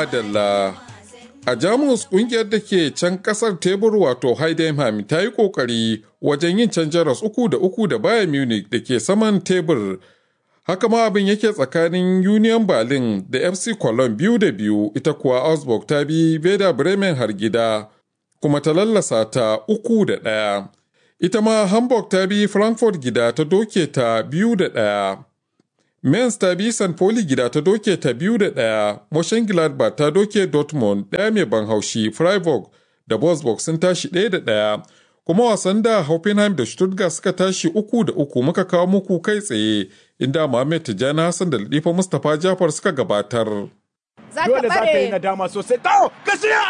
Madalla. A Jamus kungiyar da ke can kasar tebur wato Heidenheim ta yi kokari wajen yin can jaras uku da uku da Bayern Munich da ke saman tebur. Haka ma abin yake tsakanin Union Berlin da FC Cologne biyu da biyu ita kuwa Augsburg ta bi Werder Bremen har gida kuma ta lallasa ta uku da ɗaya. Ita ma Hamburg ta bi Frankfurt gida ta doke ta biyu da ɗaya. Mainz ta bi St. Pauli gida ta doke ta biyu da ɗaya, Mönchengladbach ta doke Dortmund ɗaya mai ban haushi, Freiburg da Wolfsburg sun tashi ɗaya da ɗaya. Kuma wasan da Hoffenheim da Stuttgart suka tashi uku da uku muka kawo muku kai tsaye, inda Mohamed Tijjani Hassan da Latifa Mustapha Jafar suka gabatar. Dole za ta yi nadama sosai. To, gaskiya!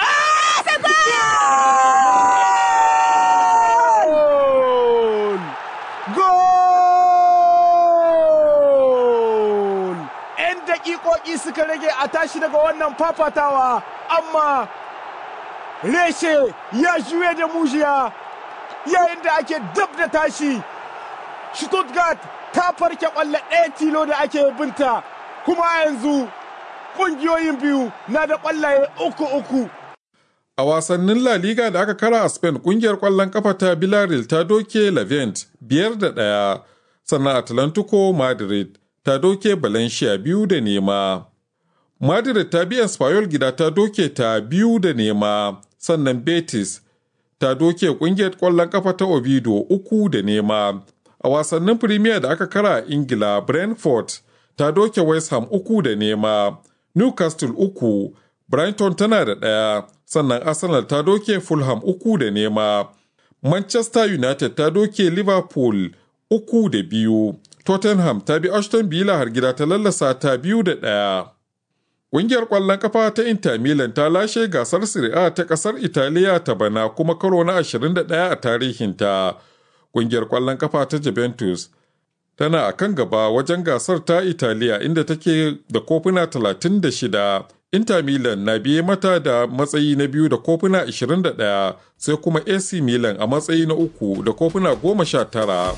dakikoki suka rage a tashi daga wannan fafatawa amma reshe ya juye da mujiya yayin da ake dab da tashi stuttgart ta farke kwallo ɗaya tilo da ake binta kuma yanzu ƙungiyoyin biyu na da ƙwallaye uku uku A wasannin La Liga da aka kara a Spain kungiyar ƙwallon kafa ta Villarreal ta doke Levent biyar da ɗaya sannan Atlantico Madrid ta doke Valencia biyu da nema. Madrid ta biya Espanyol gida ta doke ta biyu da nema, sannan Betis ta doke kungiyar ƙwallon kafa ta Oviedo uku da nema. A wasannin Premier da aka kara a Ingila, Brentford ta doke West Ham uku da nema, Newcastle uku, Brighton tana da ɗaya, sannan Arsenal ta doke Fulham uku da nema. Manchester United ta doke Liverpool uku da biyu. Tottenham ta bi Ashton Villa har gida ta lallasa ta biyu da ɗaya. Ƙungiyar ƙwallon kafa ta Inter Milan ta lashe gasar Serie A ta ƙasar Italiya ta bana kuma karo na 21 a tarihinta. Ƙungiyar ƙwallon kafa ta Juventus tana a kan gaba wajen gasar ta Italiya inda take da kofuna 36. Inter Milan na biye mata da matsayi na biyu da kofuna 21 sai kuma AC Milan a matsayi na uku da kofuna 19.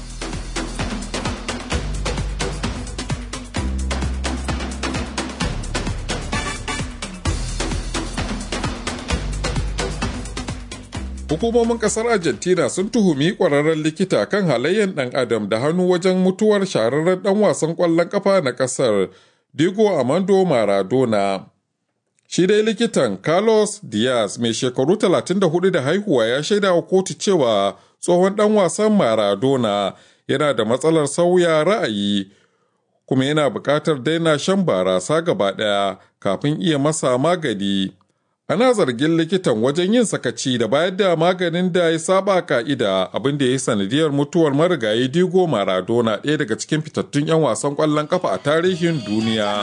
Hukumomin kasar Argentina sun tuhumi kwararren likita kan halayyar ɗan adam da hannu wajen mutuwar shahararren ɗan wasan ƙwallon ƙafa na ƙasar Diego Armando Maradona. Shi dai likitan Carlos Diaz mai shekaru 34 da haihuwa ya shaida wa kotu cewa tsohon ɗan wasan Maradona yana da matsalar sauya ra'ayi kuma yana buƙatar daina shan barasa gaba ɗaya kafin iya masa magani. Ana zargin likitan wajen yin sakaci da bayar da maganin da ya saba ka'ida abin da ya yi sanadiyar mutuwar marigayi Diego Maradona ɗaya daga cikin fitattun 'yan wasan ƙwallon kafa a tarihin duniya.